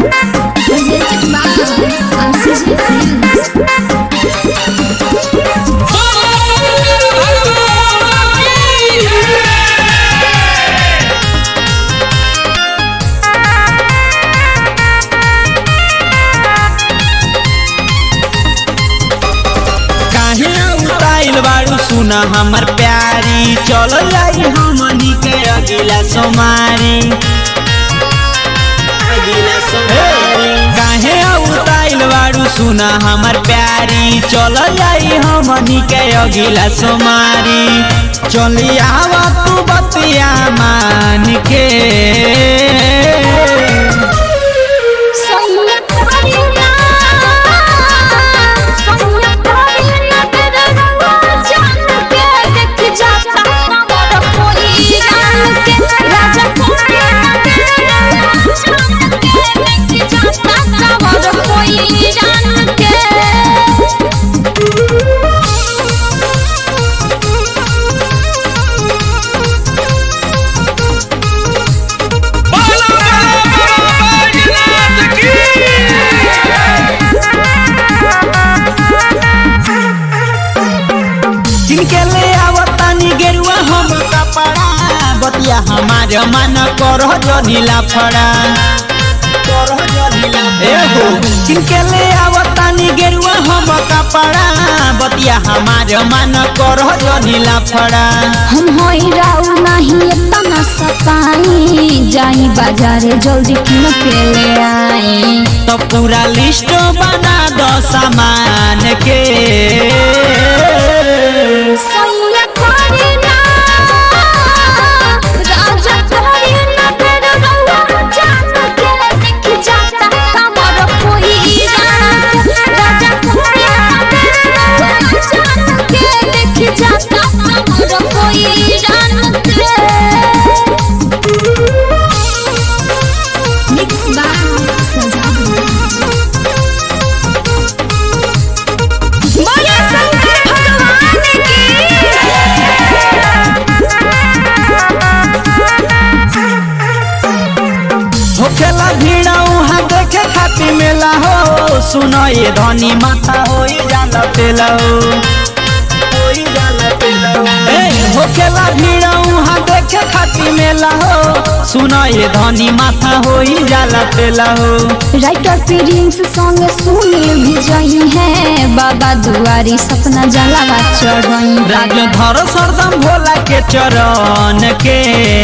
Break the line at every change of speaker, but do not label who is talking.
Presented by Oxygen Films.
काहे उताइल बाड़ू सुना हमर प्यारी चल जाई हमनी के अगिला सोमारी अगिला सोमारी काहे उताइल बाड़ू सुना हमर प्यारी चल जाई हमनी के अगिला सोमारी चली आवा तू बतिया मान के
Sonia Karina, Sonia Karina, तेरे रंगवा जान के देख जाता हमारा कोई जान के राजा कोई तेरे रंगवा जान के देख जाता हमारा कोई जान के
जिनके ले आवतानी गेरुआ हम कपड़ा बतिया हमार मन करह जनीला फड़ा करह जनीला ए हो जिनके ले आवतानी गेरुआ हम कपड़ा बतिया हमार मन करह जनीला फड़ा
हम होई राउ नहीं इतना सताई जाई बाजारे जल्दी किन के ले आई
तो पूरा लिस्ट बना दो सामान के
सैया करीना राजा करीना तेरे रउआ जान के देख जाता हमर कोई जान राजा करीना तेरे रउआ जान के देख जाता हमर कोई जान के मिक्स बाय बोले शंकर भगवान
होखेला भीड़ उहाँ देखे खातिर मेला हो सुनो ये धनी माथा हो जाला पेला हो होई जाला पेला हो। ए, होखेला भीड़ उहाँ देखे खातिर मेला हो सुनो ये धनी माथा हो जाला पेला हो
राइटर प्रिंस संग सुनील भी जई है बाबा दुआरी सपना जलावा चढ़ई
राज धर सरदम भोला के चरण के